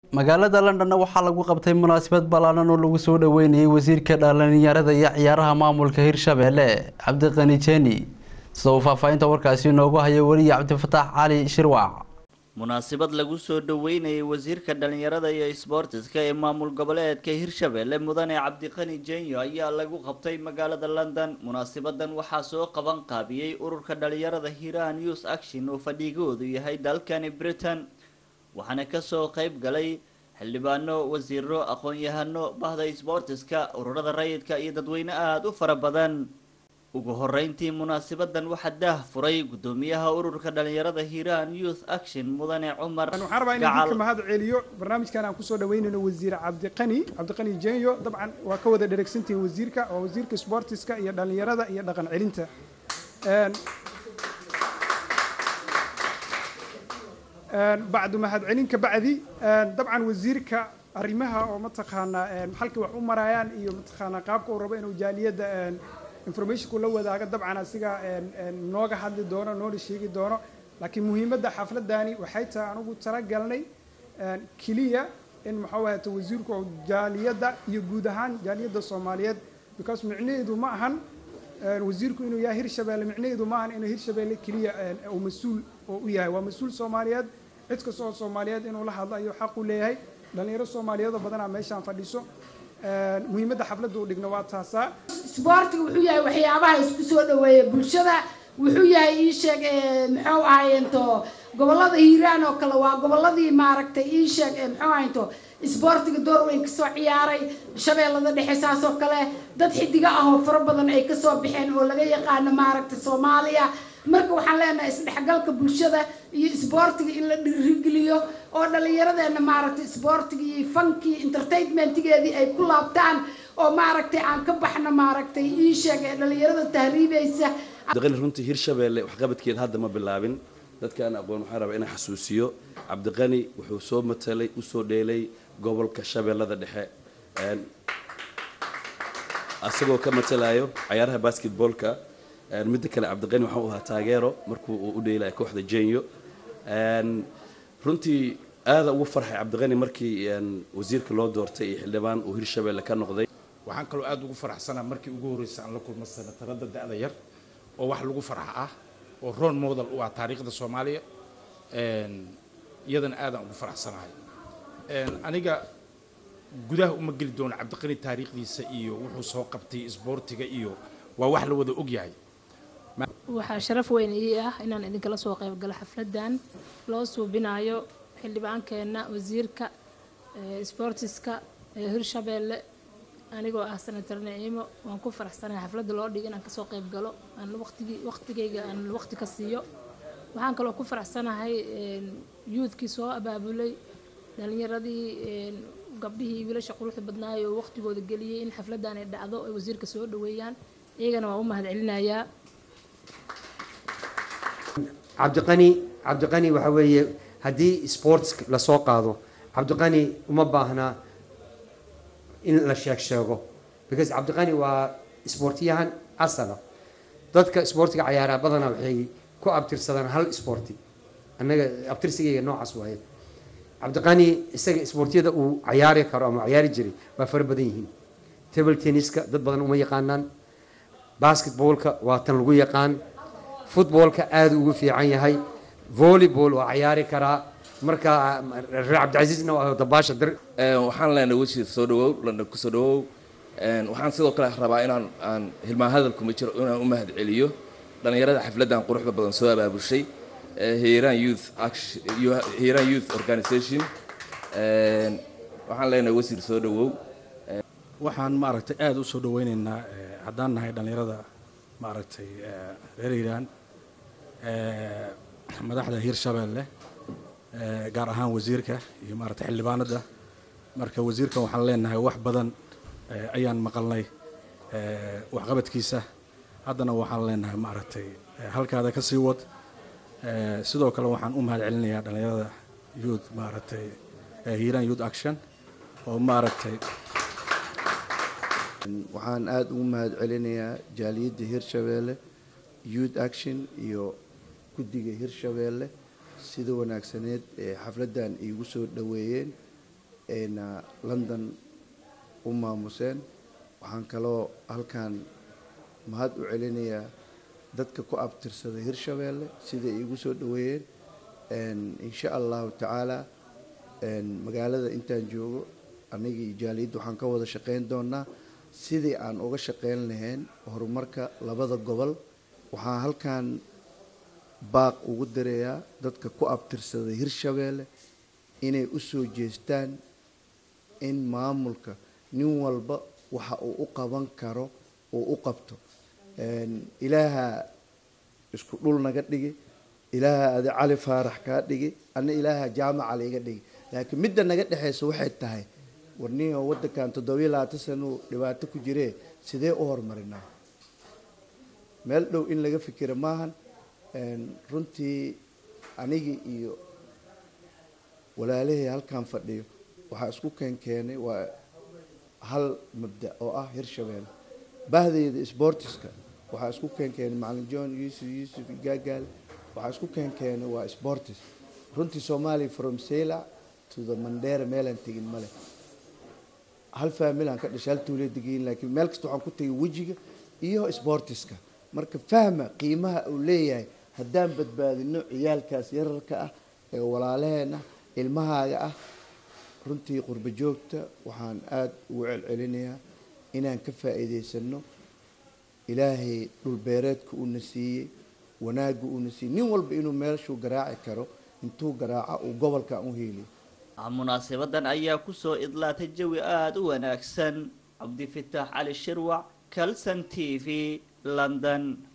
magaalada londonna waxaa lagu qabtay munaasabad ballaaran oo lagu soo dhaweynayay wasiirka dhalinyarada iyo ciyaaraha maamulka hirshabelle cabdiqani jeeni sida uu faahfaahinta warkaasi inoogu hayo weliye cabdifataax cali shirwac munaasabad lagu soo dhaweynayay wasiirka dhalinyarada iyo isboortiska ee maamul goboleedka hirshabelle mudane cabdiqani jenyo ayaa lagu qabtay magaalada london munaasabadan waxaa soo qaban qaabiyey ururka dhalinyarada hiiraan youth action oo fadhigoodu yahay dalkani britain waxaana kasoo qeyb galay xildhibaano wasiiro aqoon-yahano bahda isboortiska ururada rayidka iyo dadweyne aada u fara badan ugu horeyntii munaasabadan waxaa daah furay gudoomiyaha ururka dhalinyarada hiiraan youth action mudane cumar waxaan rabaa inaan idinka mahad celiyo barnaamijkan aan kusoo dhaweynayno wasiir cabdiqani cabdiqani jenyo dabcan waa ka wada dheregsantihiin wasiirka waa wasiirka sportiska iyo dhalinyarada iyo dhaqan celinta bacdu mahad celin ka bacdi dabcan wasiirka arrimaha oo mataqaanaa halkii wax u marayaan iyo mataqaanaa qaabka uu rabo inuu jaaliyadda informationku la wadaago dabcan asiga nooga hadli doono noona sheegi doono laakiin muhiimadda xafladani waxay tahay anugu talagalnay keliya in maxuu ahata wasiirku oo jaaliyadda iyo guud ahaan jaaliyadda soomaaliyeed because micnaheedu ma ahan wasiirku inuu yahay hirshabelle micnaheedu ma ahan inuu hirshabelle keliya uu mas-uul oo u yahay waa mas-uul soomaaliyeed cid kasta oo soomaaliyeed inuu la hadlo ayuu xaq u leeyahay dhalinyaro soomaaliyeed oo badanaa meeshaan fadhiso muhiimadda xafladda uu dhigno waa taasaa isboortiga wuxuu yahay waxyaabaha isku soo dhaweeya bulshada wuxuu yahay ii sheeg muxuu ahayeento gobolada hiiraan oo kale waa goboladii maaragtay ii sheeg muxuu ahayeento isboortiga door weyn kasoo ciyaaray shabeellada dhexe saas oo kale dad xidiga ah oo fara badan ay kasoo baxeen oo laga yaqaano maaragtay soomaaliya marka waxaan leenahay isdhexgalka bulshada iyo isboortiga in la dhiirigeliyo oo dhallinyaradeena maaragtay isboortiga iyo fankii entertainmentigeedii ay ku laabtaan oo maaragtay aan ka baxno maaragtay ii sheeg ee dhallinyarada tahriibaysa cabdiqani runtii hirshabelle waxqabadkeeda hadda ma bilaabin dadkaan aqoon waxaan rabaa inaan xasuusiyo cabdiqani wuxuu soo matalay usoo dheelay gobolka shabeellada dhexe asagoo ka matalayo cayaaraha basketballka midda kale cabdiqani waxaan u ahaa taageero markuu uu u dheelaya kooxda jenyo runtii aada ugu farxay cabdiqani markii wasiirka loo doortay iyo xildhibaan uu hirshabelle ka noqday waxaan kaloo aada ugu faraxsanaa markii ugu horreysay aan la kulmo sanatarada da-da yar oo wax lagu farxa ah oo ron model u ah taariikhda soomaaliya iyadana aadaan ugu faraxsanahay aniga gudaha uma geli doono cabdiqani taariikhdiisa iyo wuxuu soo qabtay isboortiga iyo waa wax la wada ogyahay waxaa sharaf weyn ii ah inaan idinkala soo qayb galo xafladan loo suubinayo xildhibaankeenna wasiirka sboortiska ee hirshabelle anigoo ah senator naciimo waan ku faraxsanahay xafladda loo dhig inaan kasoo qayb galo aan waqtigii waqtigayga aan waqti ka siiyo waxaan kaloo ku faraxsanahay youthkii soo abaabulay dhalinyaradii gabdhihii wiilasha quruxda badnaay oo waqtigooda geliyey in xafladdan ay dhacdo ay wasiirka soo dhaweeyaan iyagana waan u mahad celinayaa cabdiqani cabdiqani waxa weeye haddii sports lasoo qaado cabdiqani uma baahna in la sheeg sheego because cabdiqani waa sportiyahan asala dadka sportiga cayaaraha badanaa waxay ku abtirsadaan hal sporti annaga abtirsigayga noocaas waaye cabdiqani isaga sportiyada uu cayaari karo ama cayaari jiray waa fara badan yihiin table tenniska dad badan uma yaqaanaan basketballka waa tan lagu yaqaan footballka aada ugu fiican yahay volleyball waa cayaari karaa marka reer cabdicasiisna waa dabaasha dir waxaan leenahay wasiir soo dhawow london kusoo dhawow waxaan sidoo kale rabaa inaan aan hilmaan hadalkuma jiro inaan u mahad celiyo dhallinyarada xafladdan quruxda badan soo abaabushay hiiraan youth action hiiraan youth organization waxaan leenahay wasiir soo dhawow waxaan maaragtay aada u soo dhaweyneynaa haddaan nahay dhallinyarada maaragtay reer hiiraan madaxda hiirshabelle gaar ahaan wasiirka iyo maaragtay xildhibaanada marka wasiirkan waxaan leenahay wax badan ayaan maqalnay waxqabadkiisa haddana waxaan leenahay maaragtay halkaada ka sii wad sidoo kale waxaan u mahad celinayaa dhallinyarada youth maaragtay hiiraan youth action oo maaragtay waxaan aada ugu mahad celinayaa jaaliyadda hirshabeelle youth action iyo guddiga hirshabeelle sida wanaagsaneed ee xafladdan iigu soo dhoweeyeen ayna london u maamuseen waxaan kaloo halkan mahad u celinayaa dadka ku abtirsada hirshabeelle siday iigu soo dhaweeyeen insha allahu tacaala magaalada intaan joogo anigii jaaliyadda waxaan ka wada shaqeyn doonaa sidii aan uga shaqeyn lahayn horumarka labada gobol waxaan halkan baaq ugu darayaa dadka ku abtirsada hirshabeelle inay u soo jeestaan in maamulka nin walba waxa uu u qaban karo uu u qabto ilaaha isku dhul naga dhigi ilaaha adi cali faarax kaa dhigi ana ilaaha jaamaca laiga dhigi laakiin midda naga dhexeysa waxay tahay warnihi oo waddankan toddobiyo labaatan sana uu dhibaato ku jiree sidee u horumarinaa meel dhow in laga fikira maahan runtii anigii iyo walaalihii halkan fadhiyo waxaa isku keenkeenay waa hal mabda oo ah hirshabeelle bahdeyda sbortiska waxaa isku keenkeenay macalin john yuusuf yuusuf gaagaale waxaa isku keenkeenay waa sportis runtii soomaaliya from saila to the mandera meelaan tegin male hal faamilaan ka dhashay hal tuuliya degayin laakiin meel kasta waxaan ku tegay wejiga iyo sportiska marka fahma qiimaha uu leeyahay haddaan badbaadino ciyaalkaas yararka ah ee walaalaheena ilmahaaga ah runtii qurbo joogta waxaan aada ugu celcelinayaa inaan ka faa'iidaysano ilaahay dhulbeereedka uuna siiyey wanaagga uuna siiyey nin walba inuu meeshuu garaaci karo intuu garaaca uu gobolkan u heeliyo munaasabadan ayaa kusoo idlaatay jawi aada u wanaagsan cabdifitaax cali shirwac calson t v london